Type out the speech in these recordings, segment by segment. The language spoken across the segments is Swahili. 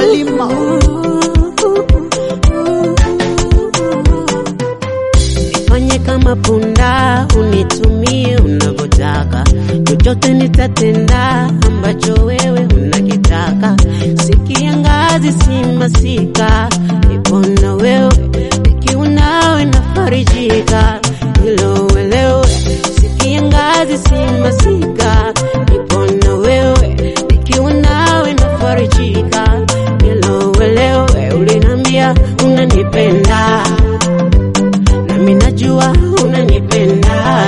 Halima. Nifanye kama punda, unitumie unavyotaka, chochote nitatenda ambacho wewe unakitaka. Sikia ngazi si masika, nipo na wewe, nikiwa nawe nafarijika, hilo uelewe. Sikia ngazi si masika, nipo na wewe, nikiwa nawe nafarijika, hilo uelewe. Ulinambia unanipenda nami najua unanipenda,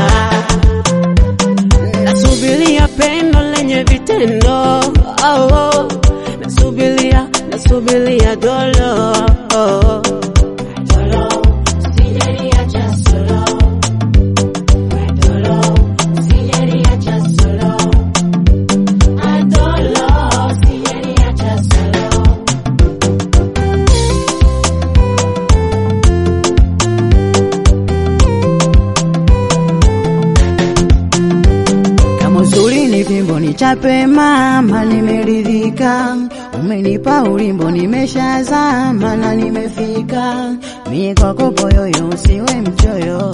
nasubiria pendo lenye vitendo oh, oh. nasubiria nasubiria dolo oh. Kama uzuri ni fimbo ni chape mama, nimeridhika. Umenipa ulimbo, nimeshazama na nimefika. Mie kwako poyoyo, usiwe mchoyo.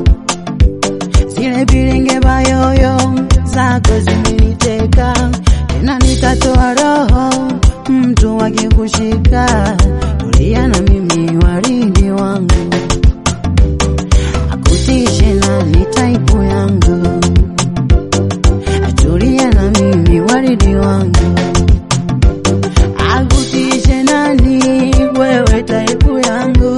Zile bilenge bayoyo zako zimeniteka, tena nitatoa roho mtu akikushika. Tulia na mimi, waridi wangu, akutishe nani taipu yangu Tulia na mimi waridi wangu, akutishe nani wewe taipu yangu.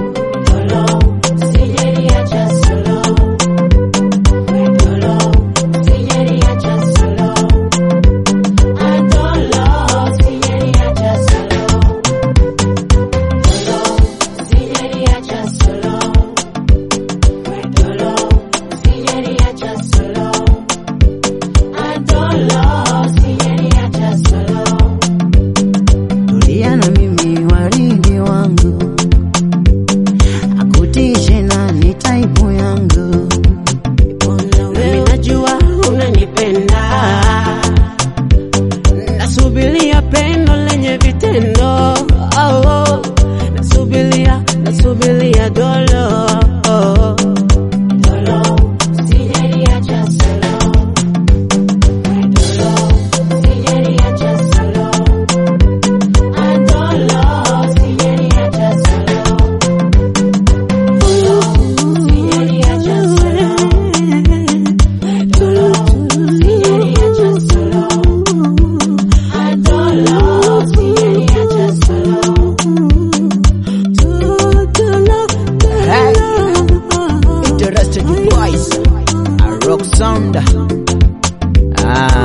Tulia na mimi waridi wangu, akutishe nani taipu yangu. Nami najua unanipenda, nasubiria pendo lenye vitendo oh, oh. nasubiria nasubiria dolo oh. Hey, interested you boys, a rock sound. Ah.